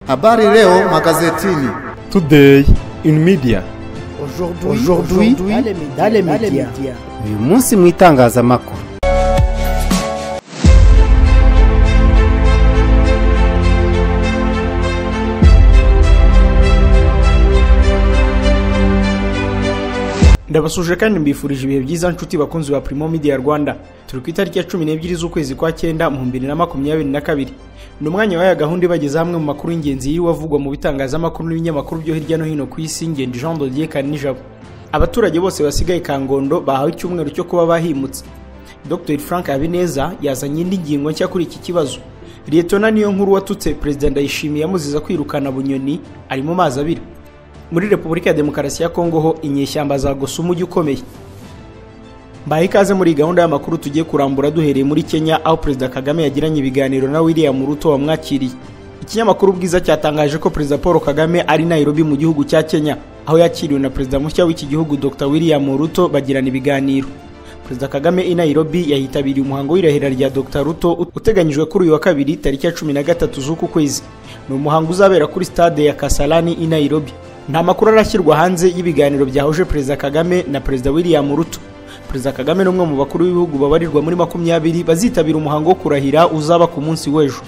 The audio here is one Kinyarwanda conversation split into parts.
Habari leo magazetini. Today in media. Aujourd'hui dans les médias. uyu munsi mu itangazamakuru ndabasuje kandi mbifurije ibihe byiza nshuti bakunzi ba Primo Media Rwanda turi ku itariki ya cumi n'ebyiri z'ukwezi kwa cyenda mu bibiri na makumyabiri na kabiri ni umwanya wahaye gahunda ibagezaho amwe mu makuru y'ingenzi yiriwe avugwa mu bitangazamakuru n'ibinyamakuru byo hirya no hino ku isi ngenzi Jean de Dieu Kanijabo abaturage bose basigaye Kangondo bahawe icyumweru cyo kuba bahimutse Dr Frank Habineza yazanye indi ngingo nshya kuri iki kibazo Lietona niyo nkuru watutse Perezida Ndayishimiye yamuziza kwirukana bunyoni ari mu mazi abira muri repubulika ya demokarasi ya kongo ho inyeshyamba zagusa umujyi ukomeye mbaye ikaze muri gahunda y'amakuru tugiye kurambura duhereye muri kenya aho perezida kagame yagiranye ibiganiro na william ruto wamwakiriye ikinyamakuru bwiza cyatangaje ko perezida paul kagame ari nairobi mu gihugu cya kenya aho yakiriwe na perezida mushya w'iki gihugu dr william ruto bagirana ibiganiro perezida kagame i nairobi yahitabiriye umuhango w'irahira rya dr ruto uteganyijwe kuri uyu wa kabiri tariki ya cumi na gatatu z'uku kwezi ni umuhango uzabera kuri stade ya kasarani i nairobi nta makuru arashyirwa hanze y'ibiganiro byahuje perezida kagame na perezida william ruto perezida kagame ni umwe mu bakuru b'ibihugu babarirwa muri makumyabiri bazitabira umuhango wo kurahira uzaba ku munsi w'ejo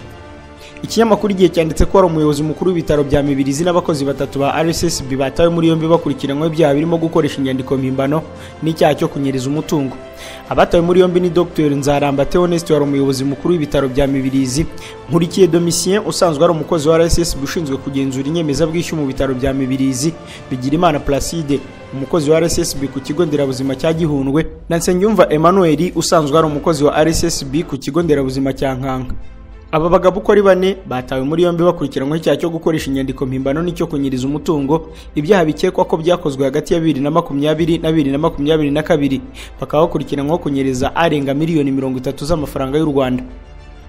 ikinyamakuru igihe cyanditse ko hari umuyobozi mukuru w'ibitaro bya mibirizi n'abakozi batatu ba rssb batawe muri yombi bakurikiranyweho ibyaha birimo gukoresha inyandiko mpimbano n'icyaha cyo kunyereza umutungo abatawe muri yombi ni dr nzaramba theoneste wari umuyobozi mukuru w'ibitaro bya mibirizi nkurikiye domisien usanzwe ari umukozi wa rssb ushinzwe kugenzura inyemezabwishyu mu bitaro bya mibirizi bigirimana placide umukozi wa rssb ku kigo nderabuzima cya gihundwe na nsengiyumva emmanuel usanzwe ari umukozi wa rssb ku kigo nderabuzima cya nkanka aba bagabo uko ari bane batawe muri yombi bakurikiranyweho icyaha cyo gukoresha inyandiko mpimbano n'icyo kunyiriza umutungo ibyaha bikekwa ko byakozwe hagati ya bibiri na makumyabiri na bibiri na makumyabiri na kabiri bakaba bakurikiranyweho kunyereza arenga miliyoni mirongo itatu z'amafaranga y'u rwanda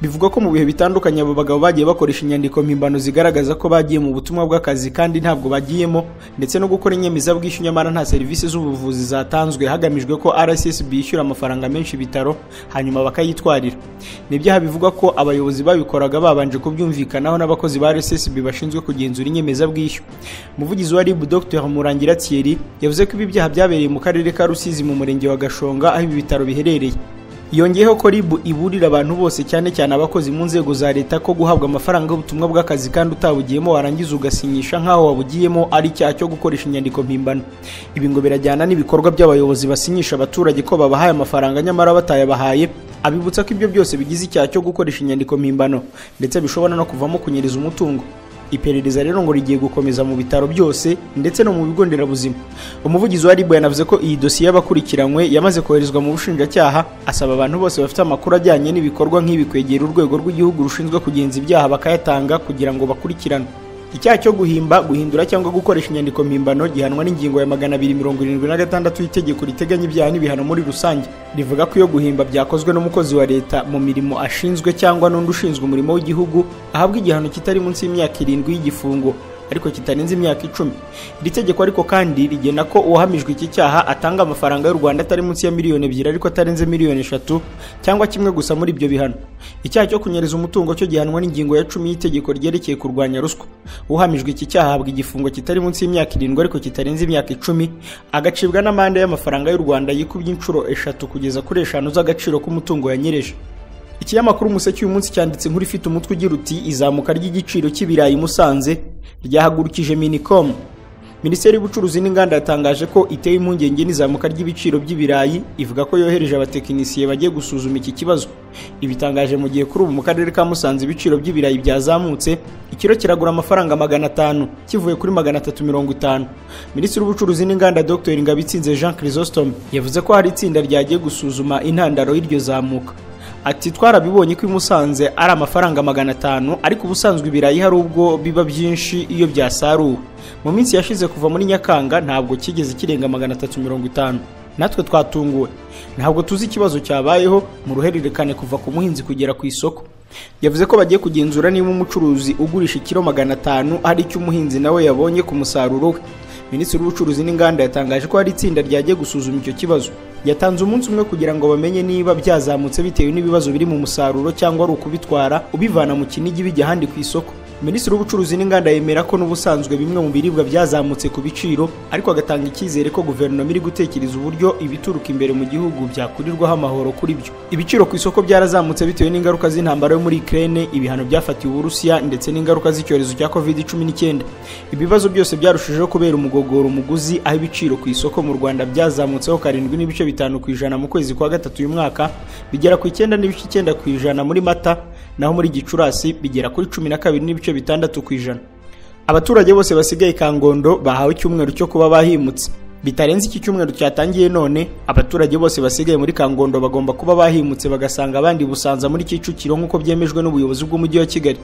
bivugwa ko mu bihe bitandukanye aba bagabo bagiye bakoresha inyandiko mpimbano zigaragaza ko bagiye mu butumwa bw'akazi kandi ntabwo bagiyemo ndetse no gukora inyemezabwishyu nyamara nta serivisi z'ubuvuzi zatanzwe hagamijwe ko rssb yishyura amafaranga menshi ibitaro hanyuma bakayitwarira ni ibyaha bivugwa ko abayobozi babikoraga babanje kubyumvikanaho n'abakozi ba rssb bashinzwe kugenzura inyemezabwishyu umuvugizi wa rib dr murangira thierry yavuze ko ibi byaha byabereye mu karere ka rusizi mu murenge wa gashonga aho ibi bitaro biherereye yongeyeho ko ribu iburira abantu bose cyane cyane abakozi mu nzego za leta ko guhabwa amafaranga y'ubutumwa bw'akazi kandi utabugiyemo warangiza ugasinyisha nk'aho wabugiyemo ari icyaha cyo gukoresha inyandiko mpimbano ibi ngo birajyana n'ibikorwa by'abayobozi basinyisha abaturage ko babahaye amafaranga nyamara batayabahaye abibutsa ko ibyo byose bigize icyaha cyo gukoresha inyandiko mpimbano ndetse bishobora no kuvamo kunyereza umutungo iperereza rero ngo rigiye gukomeza mu bitaro byose ndetse no mu bigo nderabuzima umuvugizi wa ribu yanavuze ko iyi dosiye y'abakurikiranywe yamaze koherezwa mu bushinjacyaha asaba abantu bose bafite amakuru ajyanye n'ibikorwa nk'ibi kwegera urwego rw'igihugu rushinzwe kugenza ibyaha bakayatanga kugira ngo bakurikiranwe icyaha cyo guhimba guhindura cyangwa gukoresha inyandiko mpimbano gihanwa n'ingingo ya magana abiri mirongo irindwi na gatandatu y'itegeko riteganya ibyaha n'ibihano muri rusange rivuga ko iyo guhimba byakozwe n'umukozi wa leta mu mirimo ashinzwe cyangwa n'undi ushinzwe umurimo w'igihugu ahabwa igihano kitari munsi y'imyaka irindwi y'igifungo ariko kitarenze imyaka icumi iri tegeko ariko kandi rigena ko uwahamijwe iki cyaha atanga amafaranga y'u rwanda atari munsi ya miliyoni ebyiri ariko atarenze miliyoni eshatu cyangwa kimwe gusa muri ibyo bihano icyaha cyo kunyereza umutungo cyo gihanwa n'ingingo ya cumi y'itegeko ryerekeye kurwanya ruswa uhamijwe iki cyaha ahabwa igifungo kitari munsi y'imyaka irindwi ariko kitarenze imyaka icumi agacibwa n'amande y'amafaranga y'u rwanda yikubye inshuro eshatu kugeza kuri eshanu z'agaciro k'umutungo yanyereje ikinyamakuru umuseke uyu munsi cyanditse inkuru ifite umutwe ugira uti izamuka ry'igiciro cy'ibirayi musanze ryahagurukije minicom minisiteri y'ubucuruzi n'inganda yatangaje ko iteye impungenge n'izamuka ry'ibiciro by'ibirayi ivuga ko yohereje abatekinisiye bagiye gusuzuma iki kibazo ibitangaje mu gihe kuri ubu mu karere ka musanze ibiciro by'ibirayi byazamutse ikiro kiragura amafaranga magana atanu kivuye kuri magana atatu mirongo itanu minisitiri w'ubucuruzi n'inganda dr ngabitsinze jean chrysostome yavuze ko hari itsinda ryagiye gusuzuma intandaro y'iryo zamuka ati twarabibonye ko i musanze ari amafaranga magana atanu ariko ubusanzwe ibirayi hari ubwo biba byinshi iyo byasaruwe mu minsi yashize kuva muri nyakanga ntabwo kigeze kirenga magana atatu mirongo itanu natwe twatunguwe ntabwo tuzi ikibazo cyabayeho mu ruhererekane kuva ku muhinzi kugera ku isoko yavuze ko bagiye kugenzura niba umucuruzi ugurisha ikiro magana atanu hari icyo umuhinzi nawe yabonye ku musaruro we minisitiri w'ubucuruzi n'inganda yatangaje ko hari itsinda ryagiye gusuzuma icyo kibazo yatanze umunsi umwe kugira ngo bamenye niba byazamutse bitewe n'ibibazo biri mu musaruro cyangwa ari ukubitwara ubivana mu kinigi bijya ahandi ku isoko minisitiri w'ubucuruzi n'inganda yemera ko n'ubusanzwe bimwe mu biribwa byazamutse ku biciro ariko agatanga icyizere ko guverinoma iri gutekereza uburyo ibituruka imbere mu gihugu byakurirwaho amahoro kuri byo ibiciro ku isoko byarazamutse bitewe n'ingaruka z'intambara yo muri Ukraine ibihano byafatiwe Uburusiya ndetse n'ingaruka z'icyorezo cya COVID-19 ibibazo byose byarushijeho kubera umugogoro umuguzi aho ibiciro ku isoko mu Rwanda byazamutseho karindwi n'ibice bitanu ku ijana mu kwezi kwa gatatu uyu mwaka bigera ku icyenda n'ibice icyenda ku ijana muri Mata naho muri Gicurasi bigera kuri cumi na kabiri n'ibice bitandatu ku ijana abaturage bose basigaye Kangondo bahawe icyumweru cyo kuba bahimutse bitarenze iki cyumweru cyatangiye none abaturage bose basigaye muri Kangondo bagomba kuba bahimutse bagasanga abandi Busanza muri Kicukiro nk'uko byemejwe n'ubuyobozi bw'umujyi wa Kigali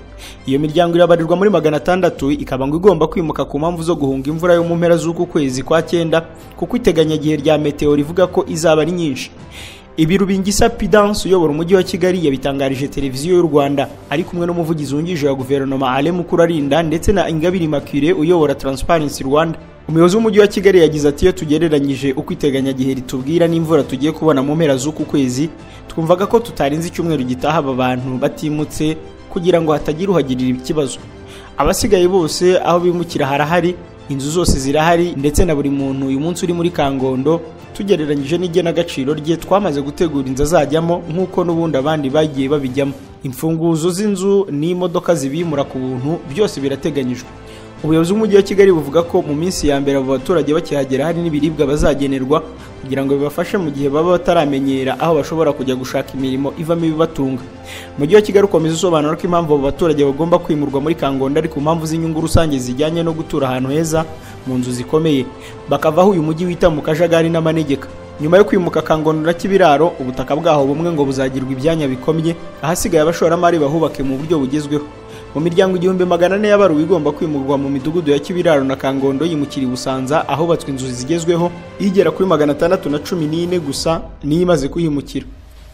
iyo miryango irabarirwa muri magana atandatu ikaba ngo igomba kwimuka ku mpamvu zo guhunga imvura yo mu mpera z'uku kwezi kwa cyenda kuko iteganyagihe rya meteo rivuga ko izaba ari nyinshi ibi Rubingisa Pidance uyobora umujyi wa Kigali yabitangarije televiziyo y'u Rwanda ari kumwe n'umuvugizi wungirije wa guverinoma Ale Mukurarinda ndetse na Ingabire Immaculee uyobora Transparency Rwanda umuyobozi w'umujyi wa Kigali yagize ati iyo tugereranyije uko iteganyagihe ritubwira n'imvura tugiye kubona mu mpera z'uku kwezi twumvaga ko tutarenze icyumweru gitaha aba bantu batimutse kugira ngo hatagira uhagirira ikibazo abasigaye bose aho bimukira harahari inzu zose zirahari ndetse na buri muntu uyu munsi uri muri Kangondo tugereranyije n'igenagaciro rye twamaze gutegura inzu azajyamo nk'uko n'ubundi abandi bagiye babijyamo imfunguzo z'inzu n'imodoka zibimura ku buntu byose birateganyijwe ubuyobozi bw'umujyi wa kigali buvuga ko mu minsi ya mbere abo baturage bakihagera hari n'ibiribwa bazagenerwa kugira ngo bibafashe mu gihe baba bataramenyera aho bashobora kujya gushaka imirimo ivamo ibibatunga umujyi wa kigali ukomeza usobanura ko impamvu abo baturage bagomba kwimurwa muri kangondo ari ku mpamvu z'inyungu rusange zijyanye no gutura ahantu heza mu nzu zikomeye bakava aho uyu mujyi wita mu kajagari n'amanegeka nyuma yo kwimuka kangondo na kibiraro ubutaka bwaho bumwe ngo buzagirwa ibyanya bikomye ahasigaye abashoramari bahubake mu buryo bugezweho mu miryango igihumbi magana ane y'abaruwe igomba kwimurwa mu midugudu ya kibiraro na kangondo yimukira i busanza ahubatswe inzu zigezweho igera kuri magana atandatu na cumi n'ine gusa niyo imaze kuhimukira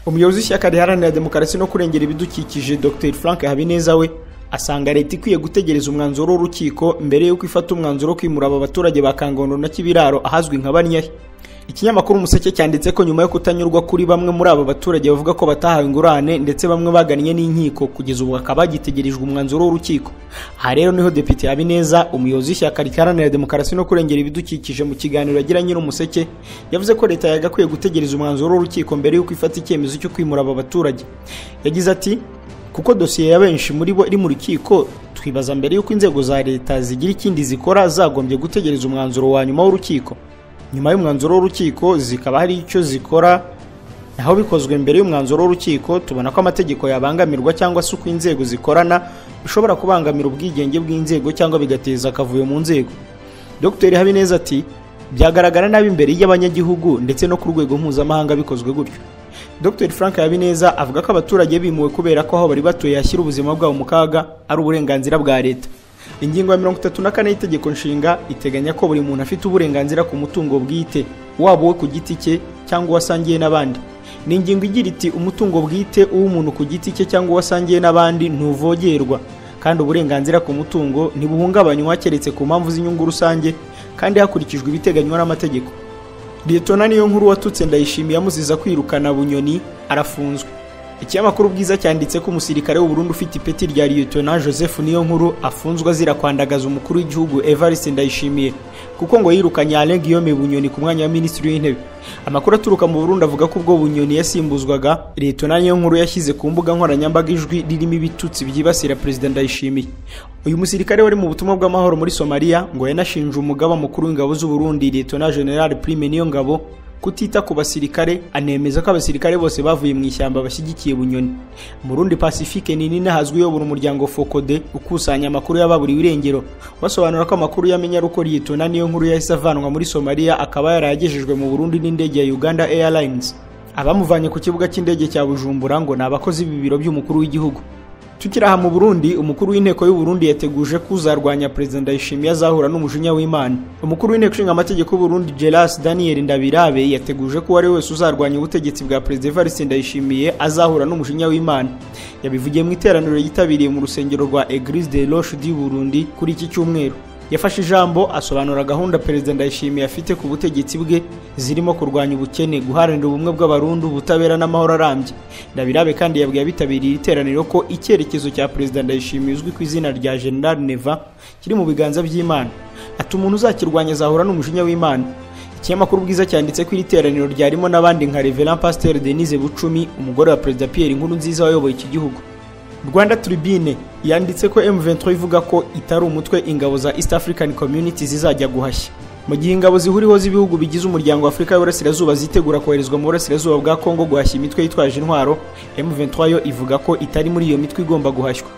umuyobozi w'ishyaka riharanira demokarasi no kurengera ibidukikije dr frank habineza we asanga leta ikwiye gutegereza umwanzuro w'urukiko mbere y'uko ifata umwanzuro wo kwimura aba baturage ba kangondo na kibiraro ahazwi nka banyahe ikinyamakuru umuseke cyanditse ko nyuma yo kutanyurwa kuri bamwe muri aba baturage bavuga ko batahawe ingurane ndetse bamwe bagannye n'inkiko kugeza ubu hakaba hagitegerejwe umwanzuro w'urukiko aha rero niho depite habineza umuyobozi w'ishyaka riharanira demokarasi no kurengera ibidukikije mu kiganiro yagira nyir'umuseke yavuze ko leta yagakwiye gutegereza umwanzuro w'urukiko mbere y'uko ifata icyemezo cyo kwimura aba baturage yagize ati kuko dosiye ya benshi muri bo iri mu rukiko twibaza mbere y'uko inzego za leta zigira ikindi zikora zagombye gutegereza umwanzuro wa nyuma w'urukiko nyuma y'umwanzuro w'urukiko zikaba hari icyo zikora naho bikozwe mbere y'umwanzuro w'urukiko tubona ko amategeko yabangamirwa cyangwa se uko inzego zikorana bishobora kubangamira ubwigenge bw'inzego cyangwa bigateza akavuyo mu nzego dr habineza ati byagaragara nabi imbere y'abanyagihugu ndetse no ku rwego mpuzamahanga bikozwe gutyo dr frank habineza avuga ko abaturage bimuwe kubera ko aho bari batuye hashyira ubuzima bwabo mu kaga ari uburenganzira bwa leta ingingo ya mirongo itatu na kane y'itegeko nshinga iteganya ko buri muntu afite uburenganzira ku mutungo bwite waba uwe ku giti cye cyangwa uwasangiye n'abandi ni ingingo igira iti umutungo bwite uw'umuntu ku giti cye cyangwa uwasangiye n'abandi ntuvogerwa kandi uburenganzira ku mutungo ntibuhungabanywa keretse ku mpamvu z'inyungu rusange kandi hakurikijwe ibiteganywa n'amategeko liyetona niyo nkuru watutse ndayishimiye amuziza kwirukana bunyoni arafunzwe ikinyamakuru bwiza cyanditse ko umusirikare w'uburundi ufite ipeti rya liyetona joseph niyo nkuru afunzwe azira kwandagaza umukuru w'igihugu evariste ndayishimiye kuko ngo yirukanye ale guillaume bunyoni ku mwanya wa minisitiri w'intebe amakuru aturuka mu burundi avuga ko ubwo bunyoni yasimbuzwaga liyetona niyo nkuru yashyize ku mbuga nkoranyambaga ijwi ririmo ibitutsi byibasira perezida ndayishimiye uyu musirikare wari mu butumwa bw'amahoro muri somaliya ngo yanashinje umugaba mukuru w'ingabo z'uburundi liyetona general prime niyo ngabo kutita ku basirikare anemeza ko abasirikare bose bavuye mu ishyamba bashyigikiye bunyoni mu rundi pacifique nini hazwi uyobora umuryango fokode ukusanya amakuru y'ababuriwe irengero basobanura ko amakuru yamenya ari uko liyetona niyo nkuru yahise avanwa muri somaliya akaba yarayagejejwe mu burundi n'indege ya uganda airlines abamuvanye ku kibuga cy'indege cya bujumbura ngo ni abakozi b'ibiro by'umukuru w'igihugu tukiri aha mu burundi umukuru w'inteko y'u Burundi yateguje ko uzarwanya perezida ndayishimiye azahura n'umujinya w'imana umukuru w'inteko ishinga amategeko y'u Burundi Geras Daniel Ndabirabe yateguje ko uwari wese uzarwanya ubutegetsi bwa perezida Evariste Ndayishimiye azahura n'umujinya w'imana yabivugiye mu iteraniro yitabiriye mu rusengero rwa Eglise de Roche du Burundi kuri iki cyumweru yafashe ijambo asobanura gahunda perezida ndayishimiye afite ku butegetsi bwe zirimo kurwanya ubukene guharanira ubumwe bw'abarundi ubutabera n'amahoro arambye ndabirabe kandi yabwiye abitabiriye iri teraniro ko icyerekezo cya perezida ndayishimiye uzwi ku izina rya general neva kiri mu biganza by'imana ati umuntu uzakirwanya azahura n'umujinya w'imana ikinyamakuru bwiza cyanditse ko iri teraniro ryarimo n'abandi nka reverend pasteur denise bucumi umugore wa perezida pierre inkuru nziza wayoboye iki gihugu rwanda tribune yanditse ko m23 ivuga ko itari umutwe ingabo za east african community zizajya guhashya mu gihe ingabo zihuriho z'ibihugu bigize umuryango wa afurika y'uburasirazuba zitegura koherezwa mu burasirazuba bwa kongo guhashya imitwe yitwaje intwaro m23 yo ivuga ko itari muri iyo mitwe igomba guhashywa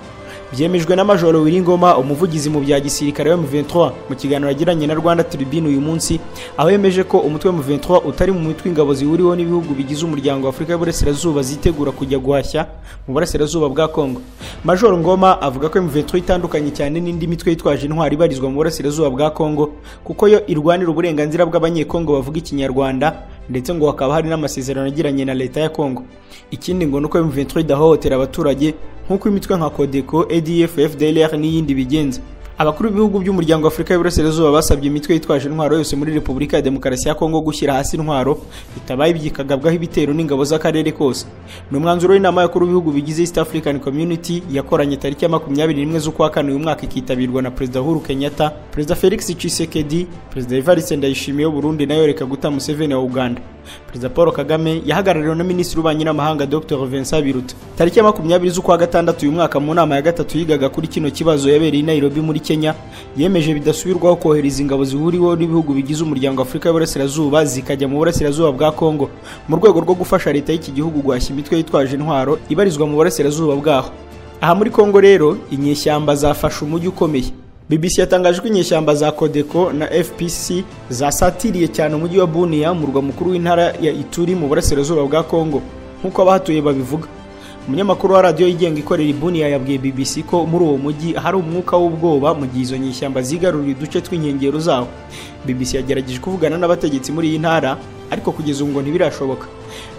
byemejwe na majoro wiringoma umuvugizi mu bya gisirikare wa M23 mu kiganiro yagiranye na rwanda tribune uyu munsi aho yemeje ko umutwe wa M23 utari mu mitwe ingabo zihuriweho n'ibihugu bigize umuryango wa afurika y'uburasirazuba zitegura kujya guhashya mu burasirazuba bwa congo majoro ngoma avuga ko M23 itandukanye cyane n'indi mitwe yitwaje intwari ibarizwa mu burasirazuba bwa congo kuko yo irwanira uburenganzira bw'abanyekongo bavuga ikinyarwanda ndetse ngo hakaba hari n'amasezerano yagiranye na leta ya congo ikindi ngo ni uko M23 idahohotera abaturage nk'uko imitwe nka Codeco, ADF, FDLR n'iyindi bigenza abakuru b'ibihugu by'umuryango wa afurika y'uburasirazuba basabye imitwe yitwaje intwaro yose muri repubulika ya demokarasi ya kongo gushyira hasi intwaro bitabaye ibyikagabwaho ibitero n'ingabo z'akarere kose ni umwanzuro w'inama y'abakuru b'ibihugu bigize east african community yakoranye tariki ya makumyabiri n'imwe z'ukwa kane uyu mwaka ikitabirwa na perezida uhuru kenyatta perezida felix tshisekedi perezida evariste ndayishimiye w'uburundi nayo reka guta museveni wa uganda perezida paul kagame yahagarariwe na minisitiri w'ububanyi n'amahanga dr vincent biruta tariki ya makumyabiri z'ukwa gatandatu uyu mwaka mu nama ya gatatu yigaga kuri kino kibazo yabereye i nairobi muri kenya yemeje bidasubirwaho kohereza ingabo zihuriweho n'ibihugu bigize umuryango wa afurika y'uburasirazuba zikajya mu burasirazuba bwa kongo mu rwego rwo gufasha leta y'iki gihugu guhashya imitwe yitwaje intwaro ibarizwa mu burasirazuba bwaho aha muri kongo rero inyeshyamba zafashe umujyi ukomeye BBC yatangaje ko inyeshyamba za Codeco na FPC zasatiriye cyane umujyi wa Bunia murwa mukuru w'intara ya Ituri mu burasirazuba bwa Kongo nk'uko abahatuye babivuga umunyamakuru wa radiyo yigenga ikorera i Bunia yabwiye BBC ko muri uwo mujyi hari umwuka w'ubwoba mu gihe izo nyeshyamba zigaruriye uduce tw'inkengero zawo BBC yagerageje kuvugana n'abategetsi muri iyi ntara ariko kugeza ubu ngo ntibirashoboka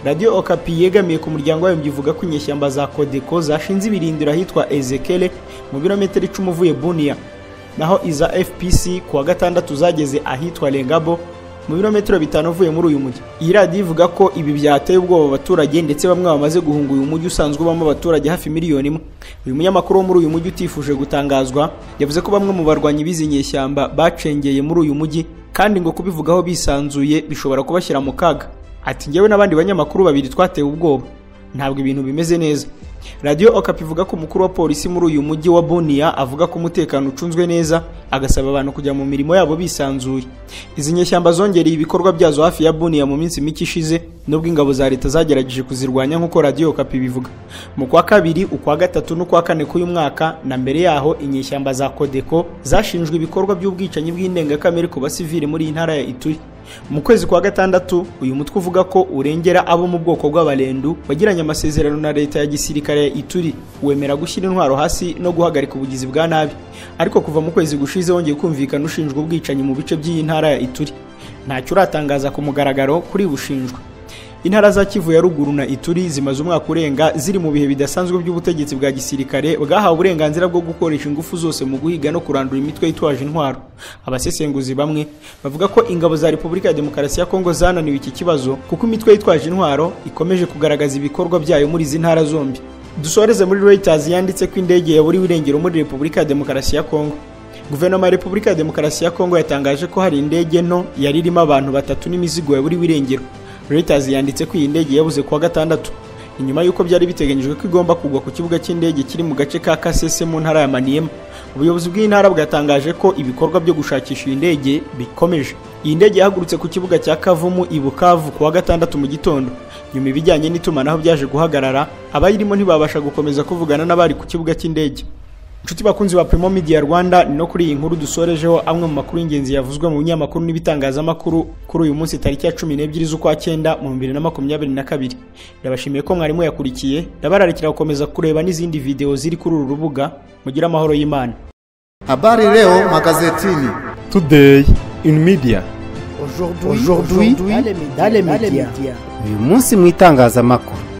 radiyo okapi yegamiye ku muryango wayo ivuga ko inyeshyamba za Codeco zashinze ibirindiro ahitwa Ezekele mu birometero icumi uvuye Bunia naho iza FPC ku wa gatandatu zageze ahitwa Lengabo mu birometero bitanu uvuye muri uyu mujyi iyi radiyo ivuga ko ibi byateye ubwoba abaturage ndetse bamwe bamaze guhunga uyu mujyi usanzwe ubamo abaturage hafi miliyoni imwe uyu munyamakuru wo muri uyu mujyi utifuje gutangazwa yavuze ko bamwe mu barwanyi b'izi nyeshyamba bacengeye muri uyu mujyi kandi ngo kubivugaho bisanzuye bishobora kubashyira mu kaga ati njyewe n'abandi banyamakuru babiri twatewe ubwoba ntabwo ibintu bimeze neza radiyo okapi ivuga ko umukuru wa polisi muri uyu mujyi wa boniya avuga ko umutekano ucunzwe neza agasaba abantu kujya mu mirimo yabo bisanzuye izi nyeshyamba zongereye ibikorwa byazo hafi ya boniya mu minsi mike ishize nubwo ingabo za leta zagerageje kuzirwanya nk'uko radiyo okapi bivuga mu kwa kabiri ukwa gatatu n'ukwa kane k'uyu mwaka na mbere yaho inyeshyamba za kodeko zashinjwe ibikorwa by'ubwicanyi bw'indengakamere ku basivili muri iyi ntara ya ituri mu kwezi kwa gatandatu uyu mutwe uvuga ko urengera abo mu bwoko bw'abarendu bagiranye amasezerano na leta ya gisirikare ya ituri wemera gushyira intwaro hasi no guhagarika ubugizi bwa nabi ariko kuva mu kwezi gushize wongeye kumvikana ushinjwa ubwicanyi mu bice by'iyi ntara ya ituri ntacyo uratangaza ku mugaragaro kuri bushinjwa intara za kivu ya ruguru na ituri zimaze umwaka urenga ziri mu bihe bidasanzwe by'ubutegetsi bwa gisirikare bwahawe uburenganzira bwo gukoresha ingufu zose mu guhiga no kurandura imitwe yitwaje intwaro abasesenguzi bamwe bavuga ko ingabo za repubulika ya demokarasi ya kongo zananiwe iki kibazo kuko imitwe yitwaje intwaro ikomeje kugaragaza ibikorwa byayo muri izi ntara zombi dusoreze muri reuters yanditse ko indege yaburiwe irengero muri repubulika ya demokarasi ya kongo guverinoma ya repubulika ya demokarasi ya kongo yatangaje ko hari indege nto yari irimo abantu batatu n'imizigo yaburiwe irengero reuters yanditse ko iyi ndege yabuze kuwa gatandatu inyuma y'uko byari biteganyijwe ko igomba kugwa ku kibuga cy'indege kiri mu gace ka kasese mu ntara ya maniema ubuyobozi bw'intara bwatangaje ko ibikorwa byo gushakisha iyi ndege bikomeje iyi ndege yahagurutse ku kibuga cya kavumu i bukavu kuwa gatandatu mu gitondo nyuma ibijyanye n'itumanaho byaje guhagarara abayirimo ntibabasha gukomeza kuvugana n'abari ku kibuga cy'indege Inshuti bakunzi ba Primo Media Rwanda ni no kuri iyi nkuru dusorejeho amwe mu makuru y'ingenzi yavuzwe mu binyamakuru n'ibitangazamakuru kuri uyu munsi tariki ya cumi n'ebyiri z'ukwa cyenda mu bibiri na makumyabiri na kabiri ndabashimiye ko mwarimu yakurikiye ndabararikira gukomeza kureba n'izindi videwo ziri kuri uru rubuga mugire amahoro y'Imana Habari leo magazetini. Today in media. Aujourd'hui, dans les médias. Uyu munsi mu itangazamakuru